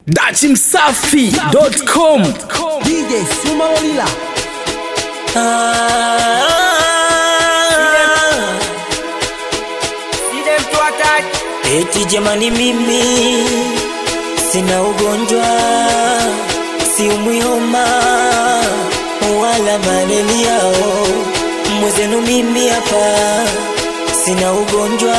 dachimsafi.com DJ Suma Olila Eti jamani, mimi sina ugonjwa, si umwioma wala malaria. Mwezenu mimi hapa sina ugonjwa,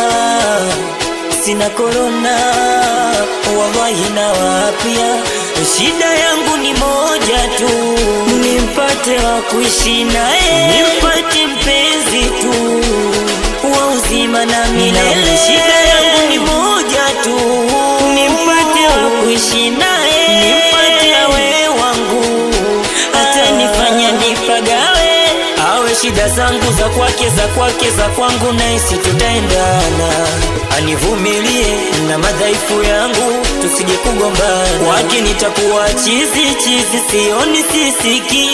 sina korona, wallahi na wapia. Shida yangu ni moja tu, nimpate wa kuishi naye, nimpate mpenzi tu wa uzima na milele. Shida yangu ni moja tu, nimpate wa kuishi naye, nimpate awe wangu, hata nifanya nipagawe, awe shida zangu za kwake, za kwake, za kwangu, naisi tutaendana, anivumilie na madhaifu yangu, tusije kugombana. Kwake nitakuwa chizi chizi, sioni sisiki,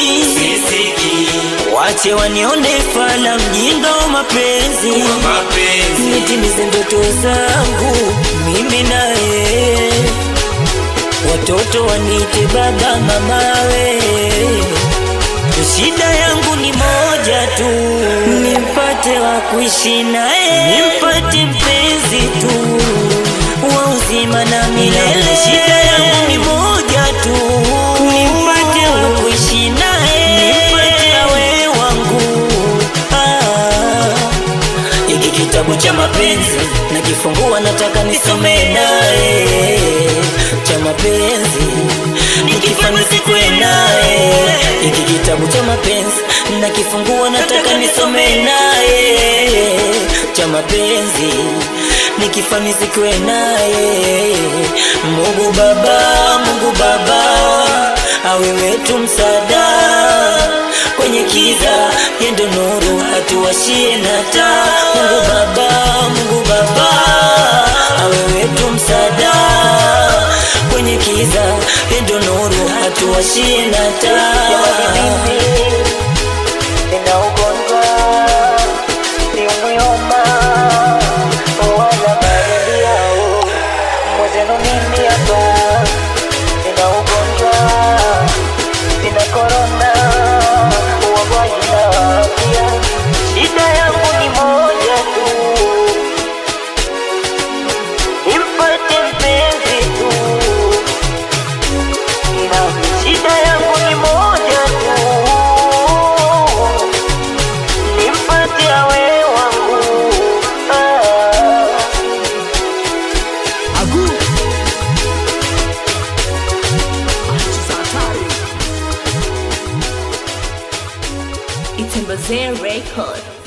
wache wanione fala, mjinga wa mapenzi, nitimize ndoto zangu mimi naye, watoto wanite baba mamawe. Shida yangu ni moja tu, nimpate wa kuishi naye, nimpate mpenzi tu wa uzima na milele. Shida yangu ni moja tu, nimpate wa kuishi naye, nimpate awe wangu. Ah. Hiki kitabu cha mapenzi nakifungua, nataka nisome naye cha mapenzi nikifanya sikwe naye. Hiki kitabu cha mapenzi nakifungua, nataka nisome naye cha mapenzi nikifanya sikwe naye. Mungu Baba, Mungu Baba awe wetu msaada kwenye kiza, yendo nuru atuwashie na taa. Mungu Baba, Mungu Baba awe wetu msaada kwenye kiza, yendo nuru atuwashie na taa. Nina ugonjwa si umwioma wala malaria, mwezenu mimi hapa nina ugonjwa sina korona wallahi na afya. Shida yangu ni moja tu, nimpate mpenzi tu, na shida yangu ni moja tu, nimpate awe wangu ah. Agu It's a Bazir record.